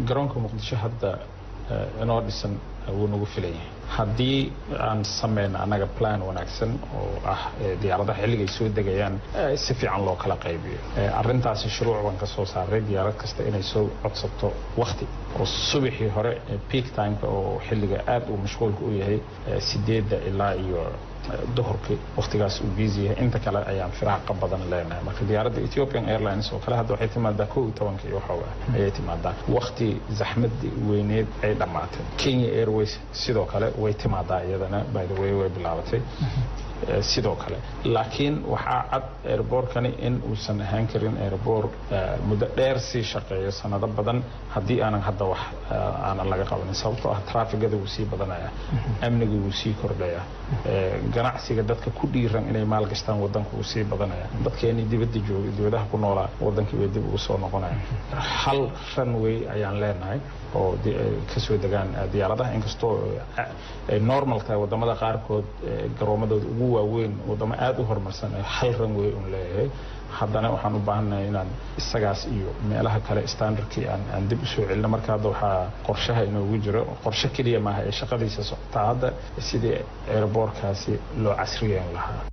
garoonka muqdisho hadda inoo dhisan wuu nagu filan yahay haddii aan sameyno annaga plan wanaagsan oo ah diyaaradaha xilligay soo degayaan si fiican loo kala qaybiyo arintaasi shuruuc baan ka soo saaray diyaarad kasta inay soo codsato wakti oo subaxii hore peak timeka oo xilliga aad uu mashquulka u yahay sideedda ilaa iyo duhurkii waktigaas uu biisi yahay inta kale ayaan firaaqa badan leenahay marka diyaaradda ethiopian airlines oo kale hadda waxay timaadaa kow iyo tobanka iyo waxooga ayay timaadaa wakti zaxmadii weyneed ay dhammaatay kenya airways sidoo kale way timaadaa iyadana by the way way bilaabatay sidoo kale laakiin waxaa cad airboortkani in uusan ahaan karin airboor muddo dheer sii shaqeeyo sanado badan haddii aanan hadda wax aanan laga qabanin sababtoo ah traafigada wuu sii badanaya amniga wuu sii kordhaya ganacsiga dadka ku dhiiran inay maalgashtaan wadanka wuu sii badanaya dadkeenii dibadda jooga dibadaha ku noolaa wadankii way dib ugu soo noqonaya hal runway ayaan leenahay oo kasoo degaan diyaaradaha inkastoo ay normal tahay wadamada qaarkood garoomadooda ugu waaweyn wadamo aada u horumarsan hal runway un leeyahay haddana waxaan u baahannahay inaan isagaas iyo meelaha kale standardkii aan dib usoo celino marka hadda waxaa qorshaha inoogu jiro qorshe keliya maaha ee shaqadiisa socotaa hadda sidii airboorkaasi loo casriyeyn lahaa